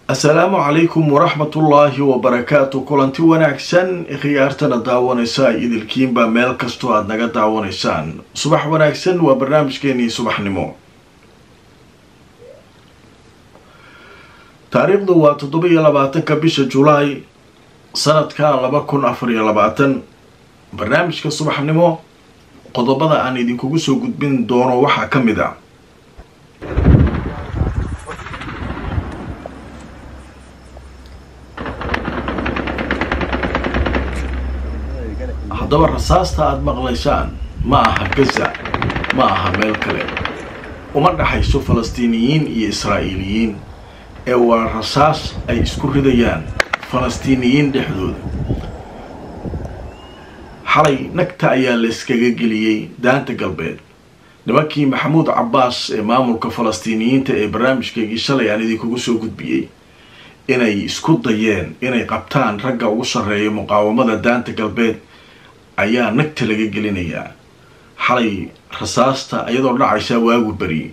asalaamu calaykum waraxmatullaahi wabarakaatu kulanti wanaagsan khiyaartana daawanaysa idilkiinba meel kastoo aada naga daawanaysaan subax wanaagsan waa barnaamijkeenii subaxnimo taariikhdu waa toddoba iyo labaatanka bisha julaay sanadka laba kun afar iyo labaatan barnaamijka subaxnimo qodobada aan idinkugu soo gudbin doono waxaa ka mid a haddaba rasaasta aada maqlaysaan ma aha gaza ma aha meel kale uma dhaxayso falastiiniyiin iyo israa'iiliyiin ee waa rasaas ay isku ridayaan falastiiniyiin dhexdooda xalay nagta ayaa la iskaga geliyey daanta galbeed nimankii maxamuud cabbaas ee maamulka falastiiniyiinta ee barnaamijkaygii shalay aan idinkugu soo gudbiyey inay isku dayeen inay qabtaan ragga ugu sarreeya muqaawamada daanta galbeed ayaa nagta laga gelinayaa xalay rasaasta iyadoo dhacaysaa waagu beriyey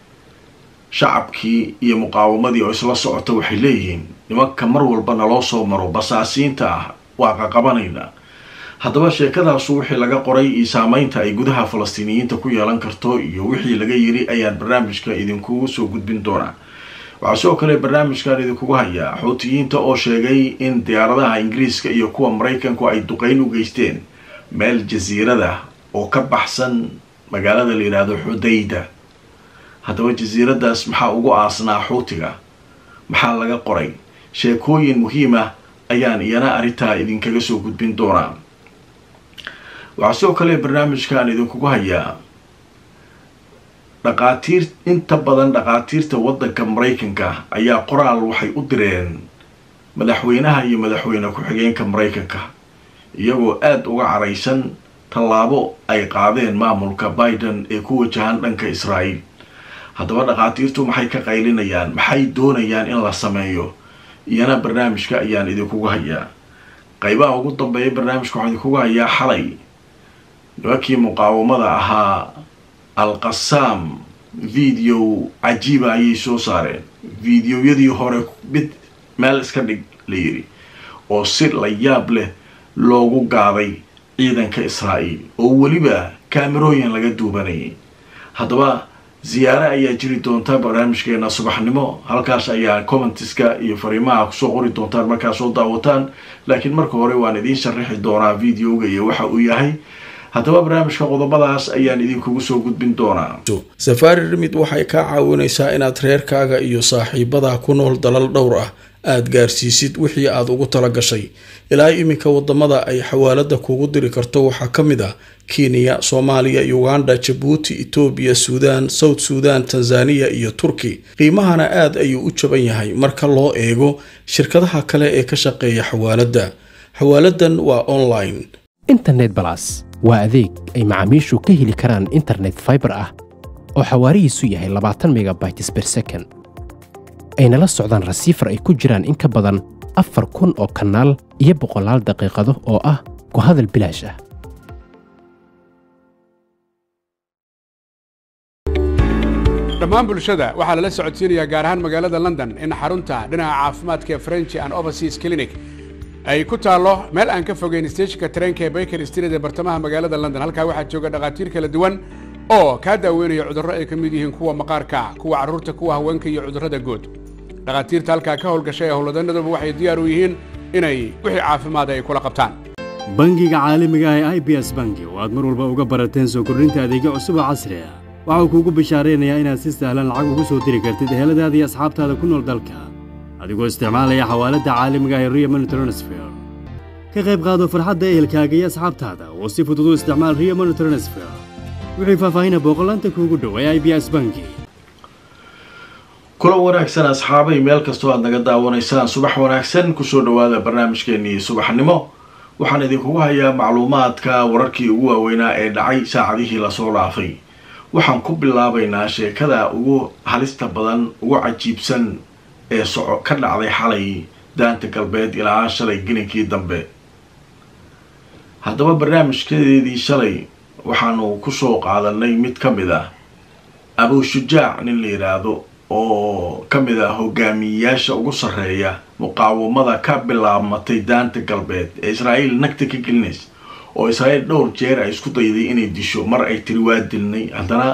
shacabkii iyo muqaawamadii oo isla socota waxay leeyihiin nimanka mar walba naloo soo maro basaasiinta ah waa qaqabanaynaa haddaba sheekadaasu wixii laga qoray iyo saameynta ay gudaha falastiiniyiinta ku yeelan karto iyo wixii laga yiri ayaan barnaamijka idinkugu soo gudbin doonaa waxaa sidoo kale barnaamijkan idinkugu hayaa xuutiyiinta oo sheegay in diyaaradaha ingiriiska iyo kuwa maraykanku ay duqeyn u geysteen meel jasiirada oo ka baxsan magaalada la yidhaahdo xudayda haddaba jasiiradaas maxaa ugu aasnaa xuutiga maxaa laga qoray sheekooyin muhiima ayaan iyana arrintaa idinkaga soo gudbin doonaa waxaa sidoo kale barnaamijkan idinkugu hayaa dhaqaatiir inta badan dhaqaatiirta waddanka maraykanka ayaa qoraal waxay u direen madaxweynaha iyo madaxweyne ku-xigeenka maraykanka iyagoo aada uga caraysan tallaabo ay qaadeen maamulka biden ee ku wajahan dhanka israa'iil haddaba dhaqaatiirtu maxay ka qaylinayaan maxay doonayaan in la sameeyo iyana barnaamijka ayaan idinkugu hayaa qaybaha ugu dambeeya barnaamijka waxaan idinkugu hayaa xalay nimankii muqaawamada ahaa al-qasaam video cajiiba ayay soo saareen videoyadii hore mid meel iska dhig la yidhi oo si la yaab leh loogu gaaday ciidanka israa'iil oo weliba kaamerooyin laga duubanayay haddaba ziyaare ayaa jiri doonta barnaamijkeena subaxnimo halkaas ayaa commentiska iyo fariimaha kusoo qori doontaan markaa soo daawataan laakiin marka hore waan idiin sharaxi doonaa videoga iyo waxa uu yahay haddaba barnaamijka qodobadaas ayaan idinkugu soo gudbin doonaa safaari rimid waxay kaa caawinaysaa inaad reerkaaga iyo saaxiibadaa ku nool dalal dhowr ah aada gaarsiisid wixii aad ugu tala gashay ilaa iminka wadamada ay xawaalada kuugu diri karto waxaa ka mid ah kenya soomaaliya uganda jabuuti etoobiya suudaan south suudan tanzaniya iyo turki qiimahana aad ayuu u jaban yahay marka loo eego shirkadaha kale ee ka shaqeeya xawaaladda xawaaladan waa online internet balas waa adeeg ay macaamiishu ka heli karaan internet faibar ah oo xawaarihiisu yahay labaatan megabytes ber second ayna la socdaan rasiifar ay ku jiraan in ka badan afar kun oo kanaal iyo boqolaal daqiiqado oo ah ku hadal bilaash ah dhammaan bulshada waxaa lala socodsiinayaa gaar ahaan magaalada london in xarunta dhinaca caafimaadka ee french and overseas clinic ay ku taallo meel aan ka fogeyn steejinka tareenka ee baker street ee bartamaha magaalada london halkaa waxaa jooga dhakhaatiir kala duwan oo kaa daaweynaya cudurro ay ka mid yihiin kuwa maqaarka kuwa carruurta kuwa haweenka iyo cudurrada guud dhakhaatiirta halkaa ka howlgashay ee howlwadanaduba waxay diyaar u yihiin inay wixii caafimaada ay kula qabtaan bangiga caalamiga ah ee i b s bangi oo aad mar walba uga barateen soo kordhinta adeegyo cusub oo casri ah waxau kuugu bishaaraynayaa inaad si sahlan lacag ugu soo diri kartid eheladaada iyo asxaabtaada ku nool dalka adigoo isticmaalaya xawaaladda caalamiga ah ee rio money transfer ka qayb qaado farxadda ehelkaaga iyo asxaabtaada oo si fudud u isticmaal rio money transfer wixii faahfaahina booqolaanta kuugu dhow ee i b s bangi kulan wanaagsan asxaabay meel kastoo aad naga daawanaysaan subax wanaagsan kusoo dhawaada barnaamijkeenii subaxnimo waxaan idinkugu hayaa macluumaadka wararkii ugu waaweynaa ee dhacay saacadihii lasoo dhaafay waxaan ku bilaabaynaa sheekada ugu halista badan ugu cajiibsan ee soco ka dhacday xalay daanta galbeed ilaa shalay gelinkii dambe haddaba barnaamijkadeedii shalay waxaanu kusoo qaadanay mid ka mid ah abushujaac nin la yidhaahdo oo ka mid ah hogaamiyeyaasha ugu sarreeya muqaawamada ka bilaabmatay daanta galbeed ee israa'iil nagta ka gelinaysa oo israa'iil dhowr jeer ay isku dayday inay disho mar ay tiri waa dilnay haddana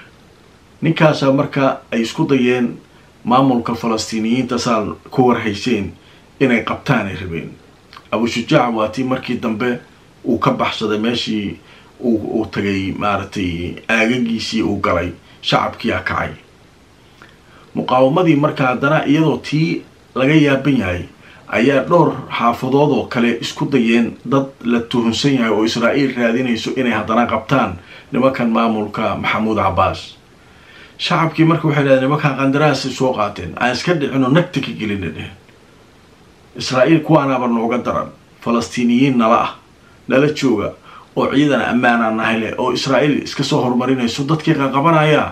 ninkaasa marka ay isku dayeen maamulka falastiiniyiinta saa ku warhayseen inay qabtaan ay rabeen abushujaac waa tii markii dambe uu ka baxsaday meeshii uu tagay maaragtay aagagiisii uu galay shacabkiia kacay muqaawamadii marka haddana iyadoo tii laga yaaban yahay ayaa dhowr xaafadood oo kale isku dayeen dad la tuhunsan yahay oo israa'iil raadinayso inay haddana qabtaan nimankan maamulka maxamuud cabbaas shacabkii marka waxay dhahdeen nimankan qandaraasay soo qaateen aan iska dhicino nagta ka gelina dheh israa'iil kuwaanaaba nooga daran falastiiniyiin nala ah nala jooga oo ciidan ammaana nahay leh oo israa'iil iska soo horumarinayso dadkii qaqabanayaa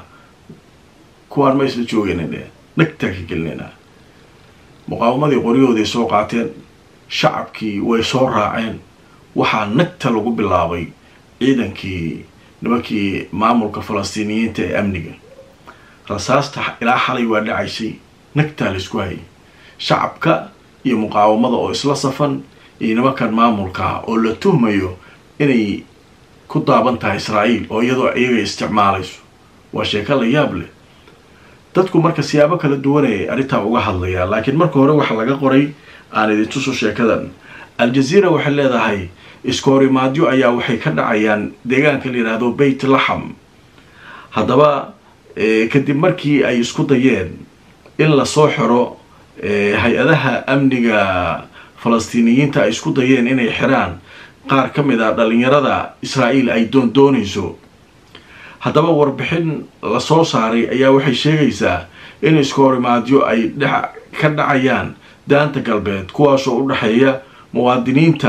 kuwaan ma isla joogayna dheh nagtaa ka gelinayna muqaawamadii qoryahooday soo qaateen shacabkii way soo raaceen waxaa nagta lagu bilaabay ciidankii nimankii maamulka falastiiniyiinta ee amniga rasaasta ilaa xalay waa dhacaysay nagtaa laysku hayay shacabka iyo muqaawamada oo isla safan iyo nimankan maamulka ah oo la tuhmayo inay ku daaban tahay israa'iil oo iyadoo iyaga isticmaalayso waa sheeko la yaab leh dadku marka siyaabo kala duwanayay arrintaa uga hadlayaa laakiin marka hore waxaa laga qoray aan idintuso sheekadan al-jaziira waxay leedahay iskoorimaadyo ayaa waxay ka dhacayaan deegaanka la yidhaahdo beyt laxam haddaba kadib markii ay isku dayeen in lasoo xiro hay-adaha amniga falastiiniyiinta ay isku dayeen inay xiraan qaar ka mid a dhalinyarada israa'iil ay doondoonayso haddaba warbixin lasoo saaray ayaa waxay sheegaysaa in iskoorimaadyo ay ka dhacayaan daanta galbeed kuwaasoo u dhexeeya muwaadiniinta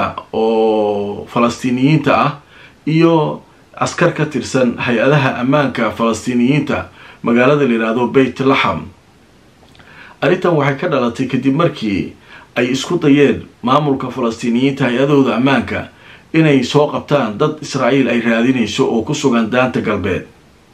oo falastiiniyiinta ah iyo askar ka tirsan hay-adaha ammaanka falastiiniyiinta magaalada la yidhaahdo beyt laxam arrintan waxay ka dhalatay kadib markii ay isku dayeen maamulka falastiiniyiinta hay-adahooda ammaanka inay soo qabtaan dad israa'iil ay raadinayso oo ku sugan daanta galbeed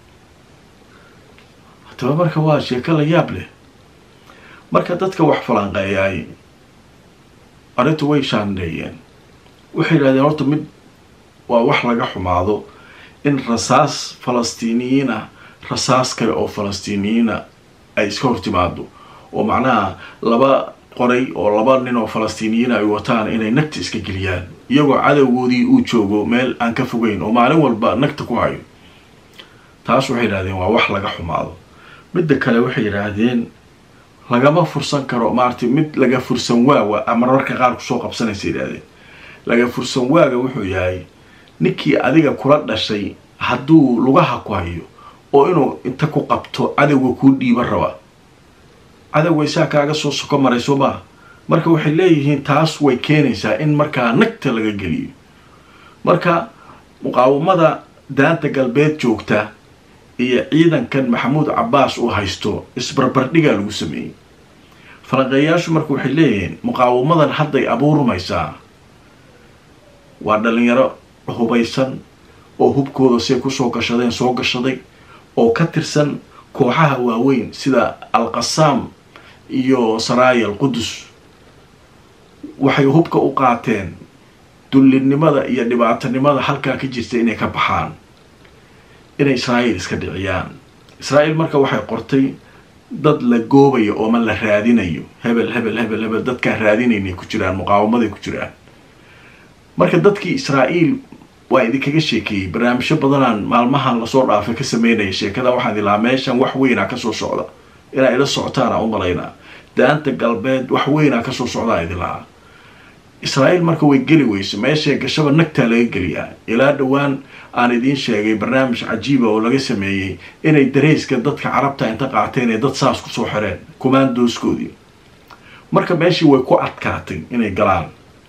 haddaba marka waa sheeko la yaab leh marka dadka wax falanqeeyaay arrintu way shaandheeyeen waxay yidhahdeen horta mid waa wax laga xumaado in rasaas falastiiniyiin ah rasaas kale oo falastiiniyiina ay iska hortimaado oo macnaha laba qoray oo laba nin oo falastiiniyiin ay wataan inay nagta iska geliyaan iyagoo cadowgoodii uu joogo meel aan ka fogeyn oo maalin walba nagta ku hayo taas waxay yidhahdeen waa wax laga xumaado midda kale waxay yidhaahdeen lagama fursan karo maaragtay mid laga fursan waawa ama mararka qaar kusoo qabsanaysa yidhahdeen laga fursan waaga wuxuu yahay ninkii adiga kula dhashay hadduu lugaha ku hayo oo inuu inta ku qabto cadowga kuu dhiiba raba cadowga isaa kaaga soo soko marayso maa marka waxay leeyihiin taas way keenaysaa in markaa nagta laga geliyo marka muqaawamada daanta galbeed joogta iyo ciidankan maxamuud cabbaas uu haysto isbarbardhigaa lagu sameeyey falanqeeyaashu marka waxay leeyihiin muqaawamadan hadday abuurmaysaa waa dhalinyaro hubaysan oo hubkooda say kusoo gashadeen soo gashaday oo ka tirsan kooxaha waaweyn sida alqasaam iyo saraaya alqudus waxay hubka u qaateen dullinimada iyo dhibaatanimada halkaa ka jirta inay ka baxaan inay israa'iil iska dhiciyaan israa'iil marka waxay qortay dad la goobayo ooma la raadinayo hebel hebel hebel hebel dadkaan raadinaynay ku jiraan muqaawamaday ku jiraan marka dadkii israa'iil waa idinkaga sheekeeyey barnaamijyo badanaan maalmahan lasoo dhaafay ka sameynaya sheekada waxaan ilaa meeshan wax weynaa kasoo socda inaa ila socotaana u malaynaa daanta galbeed wax weynaa kasoo socdaa idin lahaa israa'iil marka way geli weyso meeshay gashaba nagtaa laga geliyaa ilaa dhowaan aan idiin sheegay barnaamij cajiiba oo laga sameeyey inay dareyska dadka carabta inta qaateen ee dad saas kusoo xireen kumaandooskoodii marka meeshii way ku adkaatay inay galaan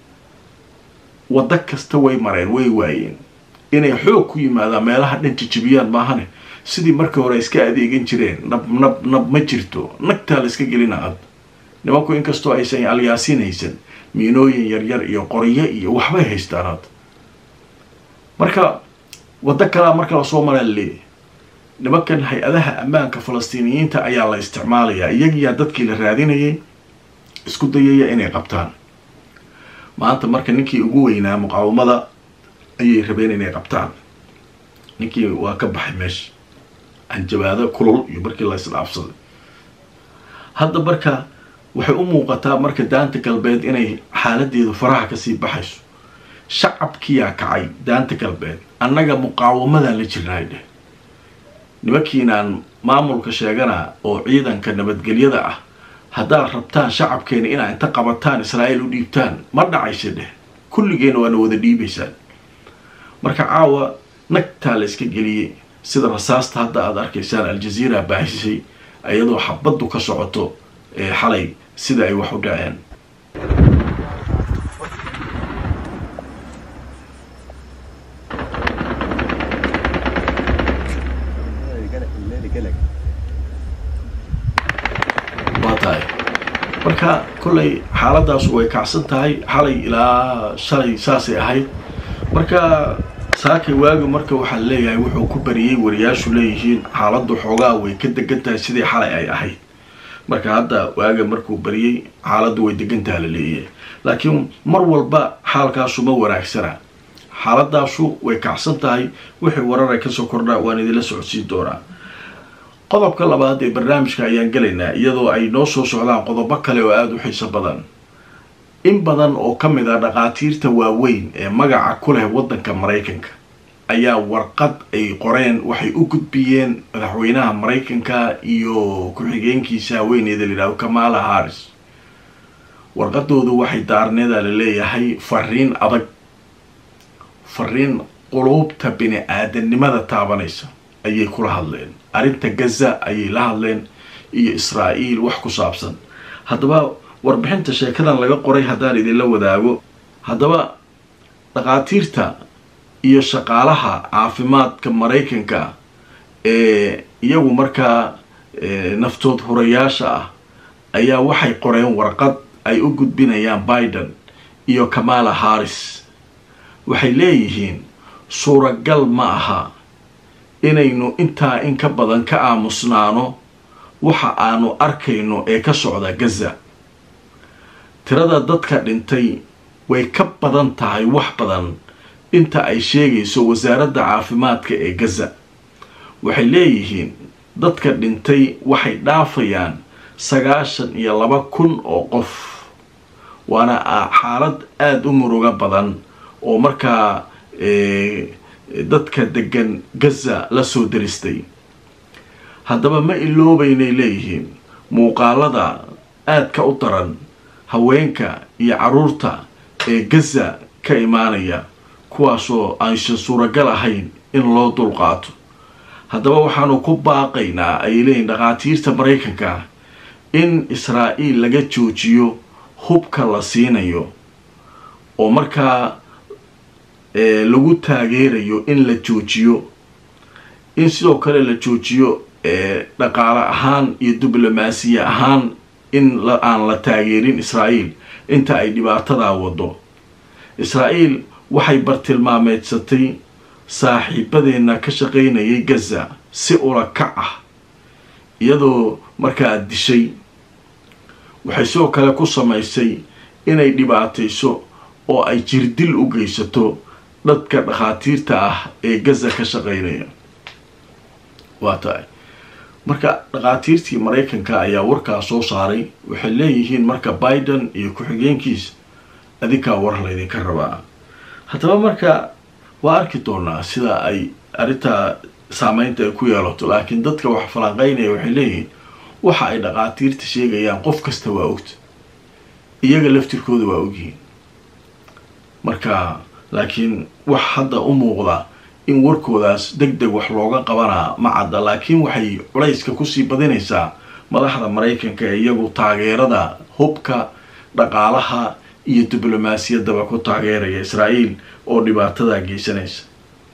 waddo kasta way mareen way waayeen inay xoog ku yimaadaan meelaha dhan jijibiyaan maahane sidii markii hore iska adeegan jireen nab nab nab ma jirto nagtaa la iska gelina ad nimanku inkastoo aysan alyaasiin haysan miinooyin yaryar iyo qoryo iyo waxbay haystaan ad marka waddo kalaa marka lasoo maraa leeyahy nimankan hay-adaha ammaanka falastiiniyiinta ayaa la isticmaalayaa iyagiyaa dadkii la raadinayay isku dayaya inay qabtaan maanta marka ninkii ugu weynaa muqaawamada ayay rabeen inay qabtaan ninkii waa ka baxay meesha hanjabaado kulul iyo markii la isdhaafsaday hadda marka waxay u muuqataa marka daanta galbeed inay xaaladeedu faraha kasii baxayso shacabkiyaa kacay daanta galbeed annaga muqaawamadan la jirnaay dheh nimankiinaan maamulka sheegana oo ciidanka nabadgelyada ah haddaad rabtaan shacabkeena inaa inta qabataan israa'iil u dhiibtaan ma dhacaysa dheh kulligeena waana wada dhiibaysaan marka caawa nagtaa la iska geliyey sida rasaasta hadda aada arkaysaan aljaziira baahisay iyadoo xabaddu ka socoto ee xalay sida ay wax u dhaceen waa tahay marka kollay xaaladaasu way kacsan tahay xalay ilaa shalay saasay ahayd marka saakay waagi marka waxaa leeyahay wuxuu ku bariyey wariyaashu leeyihiin xaaladdu xoogaa way ka degan tahay sidii xalay ay ahayd marka hadda waaga markuu bariyey xaaladdu way degantaha la leeyahay laakiin mar walba xaalkaasu ma wanaagsana xaaladaasu way kacsan tahay wixii warar ay kasoo kordhaa waan idinla socodsiin doonaa qodobka labaad ee barnaamijka ayaan gelaynaa iyadoo ay noo soo socdaan qodobo kale oo aada u xiiso badan in badan oo ka mid a dhaqaatiirta waaweyn ee magaca ku leh waddanka maraykanka ayaa warqad ay qoreen waxay u gudbiyeen madaxweynaha maraykanka iyo ku-xigeenkiisa haweeneyda la yidhahdo kamala harris warqadoodu waxay daarneeda la leeyahay fariin adag fariin quluubta bini aadanimada taabanaysa ayay kula hadleen arrinta gaza ayay la hadleen iyo israa'iil wax ku saabsan haddaba warbixinta sheekadan laga qoray haddaan idinla wadaago haddaba dhaqaatiirta iyo shaqaalaha caafimaadka maraykanka ee iyagu markaa naftood hurayaasha ah ayaa waxay qoreen warqad ay u gudbinayaan biden iyo kamala harris waxay leeyihiin suuragal ma aha inaynu intaa in ka badan ka aamusnaano waxa aanu arkayno ee ka socda gaza tirada dadka dhintay way ka badan tahay wax badan inta ay sheegayso wasaaradda caafimaadka ee gaza waxay leeyihiin dadka dhintay waxay dhaafayaan sagaashan iyo laba kun oo qof waana xaalad aada u murugo badan oo markaa dadka degan gaza la soo daristay haddaba ma iloobaynay leeyihiin muuqaalada aadka u daran haweenka iyo carruurta ee gaza ka imaanaya kuwaasoo aysan suuragal ahayn in loo dulqaato haddaba waxaanu ku baaqaynaa ayay leeyihin dhaqaatiirta maraykanka in israa'iil laga joojiyo hubka la siinayo oo markaa lagu taageerayo in la joojiyo in sidoo kale la joojiyo dhaqaale ahaan iyo diblomaasiya ahaan in aan la taageerin israa'iil inta ay dhibaatadaa wado israa'iil waxay bartilmaameedsatay saaxiibadeenna ka shaqaynayay gaza si ula kac ah iyadoo markaa dishay waxay sidoo kale ku samaysay inay dhibaatayso oo ay jirdil u geysato dadka dhakhaatiirta ah ee gaza ka shaqaynaya waa tahay marka dhakhaatiirtii maraykanka ayaa warkaa soo saaray waxay leeyihiin marka biden iyo ku-xigeenkiis adinkaa war laydinka rabaa haddaba marka waa arki doonaa sida ay arrintaa saameynta ay ku yeelato laakiin dadka wax falanqeynaya waxay leeyihiin waxa ay dhakhaatiirta sheegayaan qof kasta waa ogta iyaga laftirkooda waa ogyihiin marka laakiin wax hadda u muuqda in warkoodaas deg deg wax looga qabanaa ma cadda laakiin waxay culayska kusii badinaysaa madaxda maraykanka ee iyagu taageerada hubka dhaqaalaha iyo diblomaasiyaddaba ku taageeraya israa'iil oo dhibaatadaa geysanaysa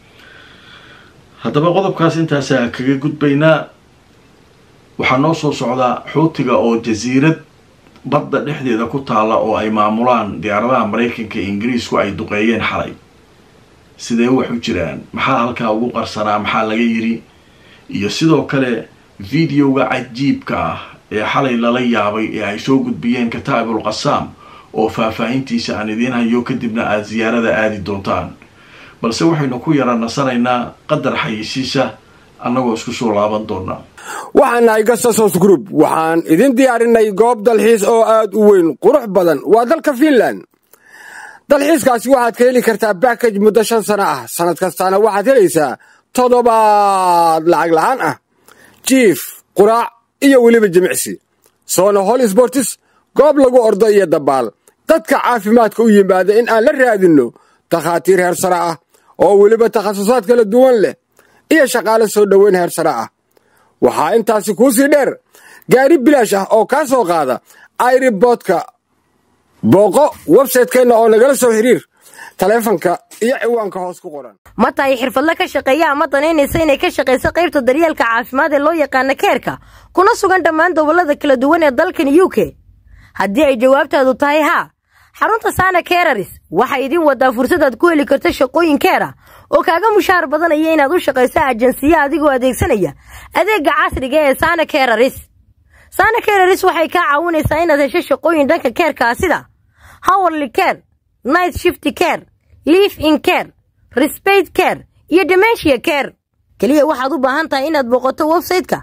haddaba qodobkaas intaasaa kaga gudbaynaa waxaa noo soo socdaa xuutiga oo jasiirad badda dhexdeeda ku taalla oo ay maamulaan diyaaradaha maraykanka iyo ingiriisku ay duqeeyeen xalay sidee wax u jiraan maxaa halkaa ugu qarsanaa maxaa laga yiri iyo sidoo kale videoga cajiibka ah ee xalay lala yaabay ee ay soo gudbiyeen kataa'ibul qasaam oo faahfaahintiisa aan idiin hayo kadibna aada siyaarada aadi doontaan balse waxaynu ku yara nasanaynaa qadar xayisiisa annagoo isku soo laaban doonaa waxaan nahay gasasos group waxaan idin diyaarinay goob dalxiis oo aad u weyn qurux badan waa dalka fiinland dalxiiskaasi waxaad ka heli kartaa bakaj muddo shan sano ah sannad kastaana waxaad helaysaa toddobaad lacag la'aan ah jiif quraac iyo weliba jimicsi soona hol sbortis goob lagu ordo iyo dabaal dadka caafimaadka u yimaada in aan la raadinno takhaatiir heer sare ah oo weliba takhasusaad kala duwan leh iyo shaqaale soo dhoweyn heer sare ah waxaa intaasi kuu sii dheer gaari bilaash ah oo kaa soo qaada airiboodka booqo websaytekeenna oo nagala soo xiriir taleefanka iyo ciwaanka hoos ku qoran ma tahay xirfadle ka shaqeeya ama danaynaysa inay ka shaqayso qaybta daryeelka caafimaad ee loo yaqaana keerka kuna sugan dhammaan gobollada kala duwan ee dalkan u k haddii ay jawaabtaadu tahay haa xarunta saana keeraris waxay idin wadaa fursadaad ku heli karto shaqooyin keera oo kaaga mushaar badanaya inaad u shaqayso ajansiya adigoo adeegsanaya adeegga casriga ee saana keeraris saana keeraris waxay kaa caawinaysaa inaad hesho shaqooyin dhanka keerkaa sida howarly care night shifty care liif in care resbate care iyo dementia care keliya waxaad u baahan tahay inaad booqato websayte-ka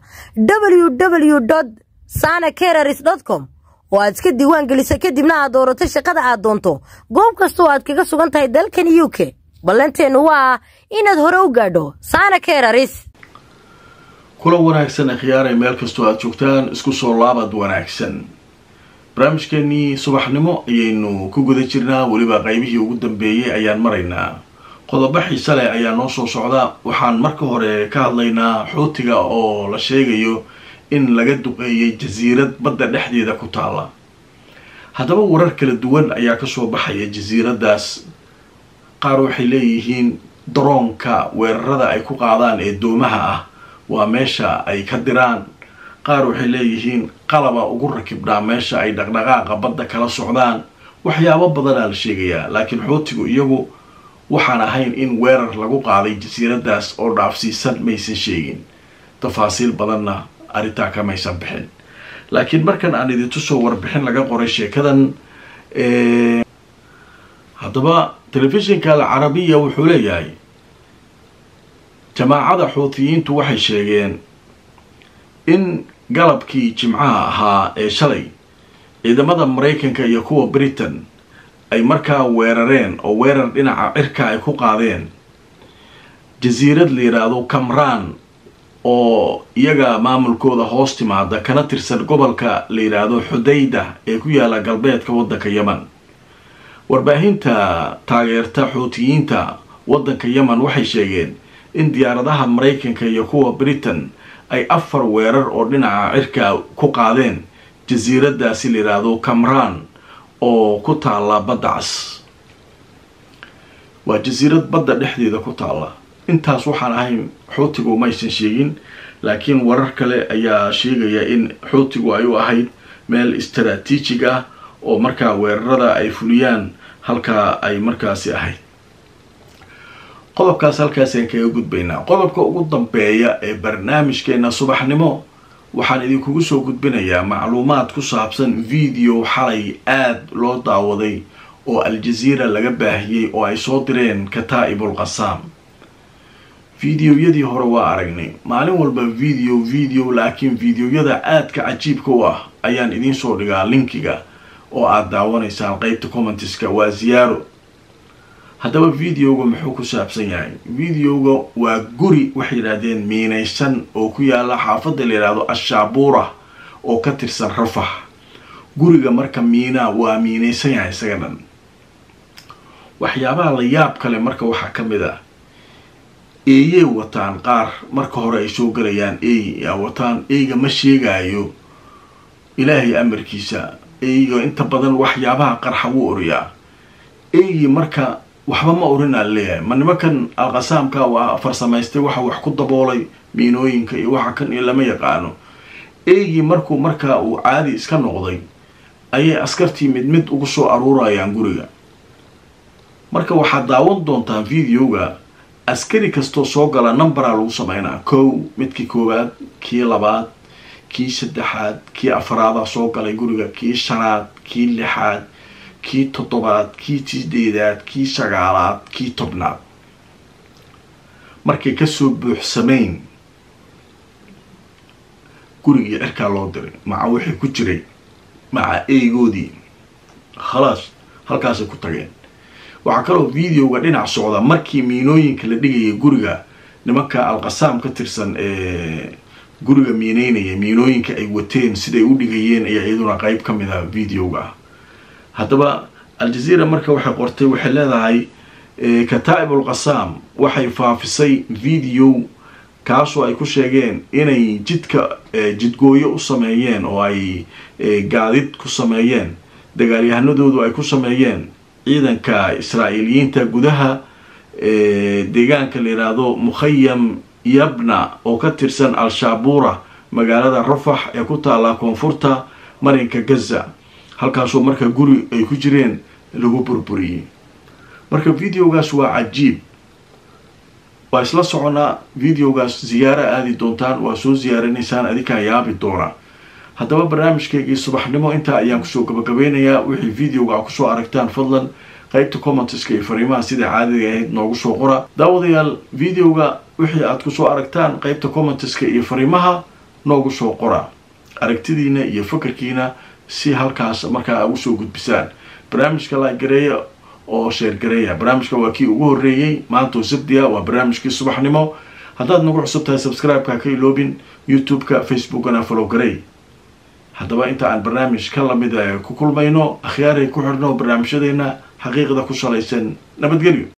www sana keeraris com oo aad iska diiwaan geliso kadibna aad doorato shaqada aad doonto goob kastoo aad kaga sugan tahay dalkan u k ballanteennu waa inaad hore u gaadho saana keeraris kula wanaagsan akhyaaray meel kastoo aad joogtaan isku soo laabad wanaagsan barnaamijkeenii subaxnimo ayaynu ku guda jirnaa weliba qaybihii ugu dambeeyey ayaan maraynaa qodobo xiise leh ayaa noo soo socda waxaan marka hore ka hadlaynaa xuutiga oo la sheegayo in laga duqeeyay jasiirad badda dhexdeeda ku taala haddaba warar kala duwan ayaa kasoo baxaya jasiiradaas qaar waxay leeyihiin daroonka weerarada ay ku qaadaan ee doomaha ah waa meesha ay ka diraan qaar waxay leeyihiin qalaba ugu rakibdhaa meesha ay dhaqdhaqaaqa badda kala socdaan waxyaabo badanaa la sheegayaa laakiin xuutigu iyagu waxaan ahayn in weerar lagu qaaday jasiiradaas oo dhaafsiisan maysan sheegin tafaasiil badanna arrintaa kamaysan bixin laakiin markan aan idintusoo warbixin laga qoray sheekadan haddaba telefishinka alcarabiya wuxuu leeyahay jamaacada xuutiyiintu waxay sheegeen in galabkii jimcaha ahaa ee shalay ciidamada maraykanka iyo kuwa britain ay markaa weerareen oo weerar dhinaca cirka ay ku qaadeen jasiirad la yidhaahdo kamraan oo iyaga maamulkooda hoos timaada kana tirsan gobolka la yidhaahdo xudayda ee ku yaala galbeedka waddanka yeman warbaahinta taageerta xuutiyiinta waddanka yeman waxay sheegeen in diyaaradaha maraykanka iyo kuwa britain ay afar weerar oo dhinaca cirka ku qaadeen jasiiradaasi la yidhaahdo kamraan oo ku taalla badda cas waa jasiirad badda dhexdeeda ku taalla intaas waxaan ahayn xuutigu maysan sheegin laakiin warar kale ayaa sheegaya in xuutigu ay u ahayd meel istaraatiijig ah oo markaa weerarada ay fuliyaan halkaa ay markaasi ahayd qodobkaas halkaasaan kaga gudbaynaa qodobka ugu dambeeya ee barnaamijkeena subaxnimo waxaan idinkugu soo gudbinayaa macluumaad ku saabsan video xalay aada loo daawaday oo al-jaziira laga baahiyey oo ay soo direen kataa'ibul qasaam videoyadii hore waa aragnay maalin walba video video laakiin videoyada aadka cajiibka u ah ayaan idiin soo dhigaa linkiga oo aada daawanaysaan qeybta commentiska waa ziyaaro haddaba videoga muxuu ku saabsan yahay videoga waa guri waxay yidhaahdeen miinaysan oo ku yaala xaafadda la yidhaahdo ashaabuura oo ka tirsan rafax guriga marka miinaa waa miinaysan yahay isaga dhan waxyaabaha la yaab kale marka waxaa ka mid ah eeyey wataan qaar marka hore ay soo galayaan eey yaa wataan eyga ma sheegaayo ilaahay amarkiisa eyga inta badan waxyaabaha qarxa wuu oriyaa eygii marka waxba ma orinaa leeyahay ma nimankan alqasaamka waa farsamaystay waxa wax ku daboolay miinooyinka iyo waxa kan iyo lama yaqaano eygii markuu markaa uu caadi iska noqday ayay askartii mid mid ugu soo aruurayaan guriga marka waxaad daawan doontaan videoga askari kastoo soo gala numberaa lagu sameynaa kow midkii koowaad kii labaad kii saddexaad kii afraadaa soo galay guriga kii shanaad kii lixaad kii toddobaad kii sideedaad kii sagaalaad kii tobnaad markay kasoo buuxsameyn gurigii cirkaa loo diray maca wixii ku jiray maca eygoodii khalaas halkaasay ku tageen waxaa kaloo videoga dhinac socda markii miinooyinka la dhigayay guriga nimanka alqasaam ka tirsan ee guriga miineynaya miinooyinka ay wateen siday u dhigayeen ayaa iyaduna qeyb ka mid a videoga ah haddaba aljazeera marka waxay qortay waxay leedahay kataa'ib alqasaam waxay faafisay video kaasoo ay ku sheegeen inay jidka jidgooyo u sameeyeen oo ay gaadid ku sameeyeen dagaalyahanadoodu ay ku sameeyeen ciidanka israa'iiliyiinta gudaha deegaanka la yidhaahdo mukhayam yabna oo ka tirsan al-shaabuura magaalada rafax ee ku taallaa koonfurta marinka gaza halkaasoo marka guri ay ku jireen lagu burburiyey marka videogaas waa cajiib waa isla soconaa videogaas ziyaara aadi doontaan waa soo ziyaaranaysaan adinkaa yaabi doona haddaba barnaamijkaygii subaxnimo intaa ayaan kusoo gabagabeynayaa wixii videoga a kusoo aragtaan fadlan qeybta commenteska iyo fariimaha sida caadiga ahayd noogu soo qora daawadayaal videoga wixii aad kusoo aragtaan qeybta commenteska iyo fariimaha noogu soo qora aragtidiina iyo fakarkiina si halkaas markaa a ugu soo gudbisaan barnaamijka laagareeya oo sheergareeya barnaamijka waa kii ugu horreeyey maanta oo sabdiya waa barnaamijkii subaxnimo haddaad nagu cusub tahay subscribe-ka ka iloobin youtube-ka facebookana follow garey haddaba inta aan barnaamij ka lamid ku kulmayno akhyaaray ku xidhno barnaamijyadeena xaqiiqda ku salaysan nabadgelyo